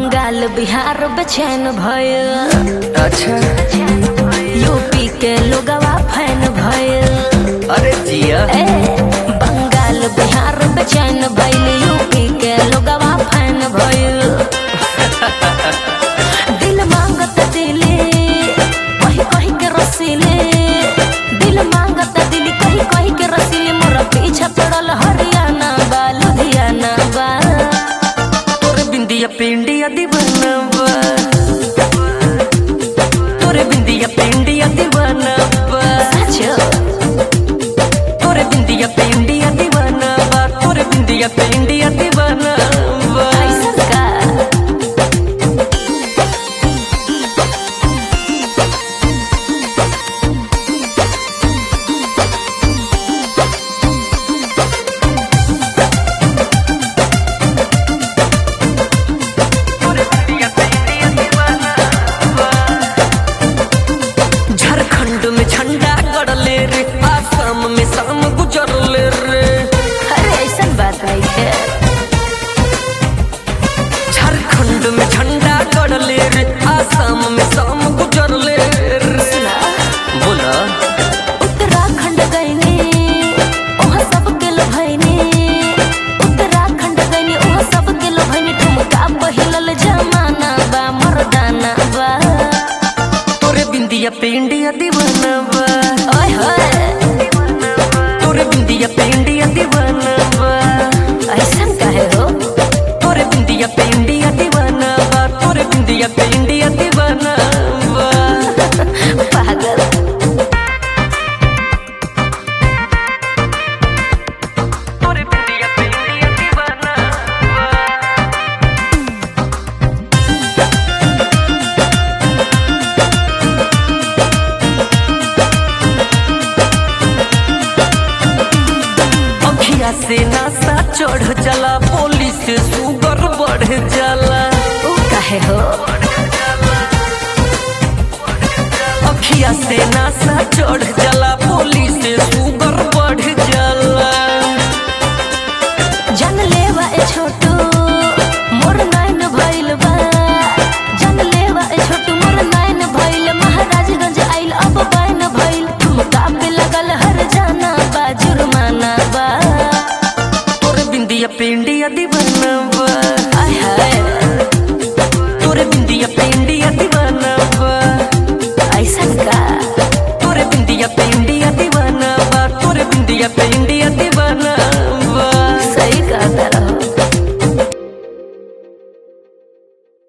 बंगाल बिहार बेचैन भयल अच्छा यूपी के लोगवा फैन भयल अरे जिया ए बंगाल बिहार बेचैन भइल यूपी के लोगवा फैन भइल दिल मांगत दिली कही कही के रसीले दिल मांगत दिली कही कही के रसीले मोर पीछे पड़ल हरियाणा बा लुधियाना बा तोरे बिंदिया पिंडिया दीवाना बा तोरे बिंदिया पिंडिया दीवाना बा सच तोरे बिंदिया पिंडिया दीवाना बा तोरे बिंदिया पिंडिया दीवाना बा ऐसन का तोरे बिंदिया पिंडिया दीवाना बा झारखंड में झंडा गड़ले रे आसाम में शाम गुजरले रे अरे ऐसन बात नहीं है झारखंड में झंडा गड़ले रे आसाम में शाम गुजरले रे सुना बोला उत्तराखंड गईनी वहाँ सब के लोभैनी उत्तराखंड गईनी वहाँ सब के लोभैनी ठुमका पहिलल जमाना बा मर्दाना बा तोरे बिंदिया पे इंडिया दीवाना बा ओए होए तोरे बिंदिया पे इंडिया दीवाना बा ऐसन काहे हो तोरे बिंदिया पे इंडिया दीवाना बा तोरे बिंदिया पे इंडिया दीवाना बा पागल तोरे बिंदिया पे इंडिया दीवाना बा अखिया से नासा चढ़ जाला पुलिस से सुगर बढ़ जाला ऊ काहे हो अखिया से नासा चढ़